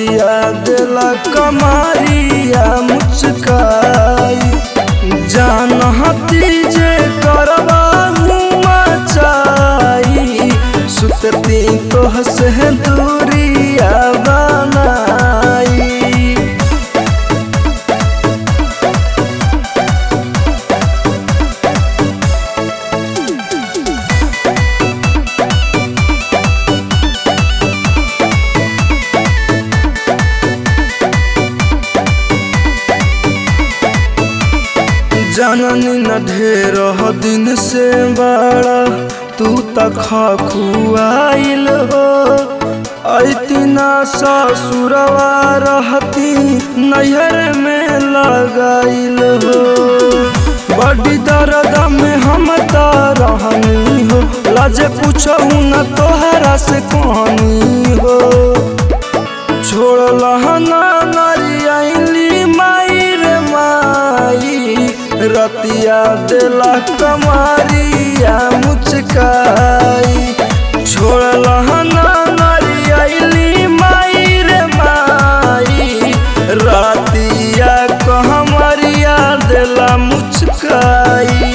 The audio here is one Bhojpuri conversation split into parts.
रतिया देला कमारिया मुचकाई जान हती जे करवा मचाई सुतती तो हसे दूरिया बनाई जननी न ढेर दिन से बड़ा तू तक खुआइल हो ऐतिना ससुरवा रहती नैहर में लगाइल हो बड़ी दर्द में हम रहनी हो लाजे पूछू न तोहरा से कहानी हो छोड़ लहना नरियाली माई रे माई रतिया देला कमारिया मुचकाई छोड़ लहना नरियाली माई रे माई रतिया कहमरिया देला मुचकाई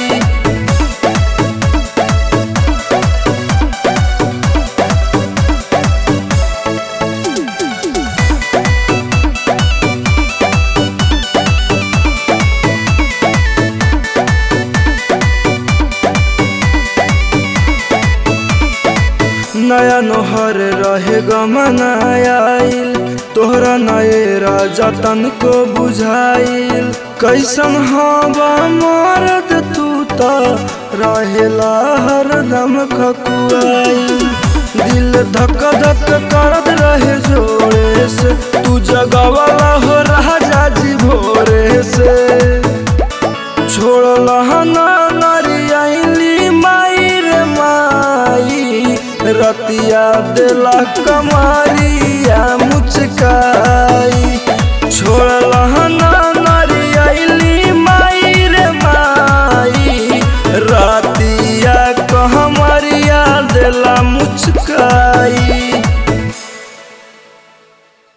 नया नोहर रहे गमनाइल तोहरा नए राजा तन को बुझाइल कैसन हवा मरद तू त रहेला हरदम खकुआइल दिल धक धक करत रहे जोरे से तू जगवाला हो राजा जी भोरे से छोड़ लहना नरियाली माई रे माई रतिया देला कमारी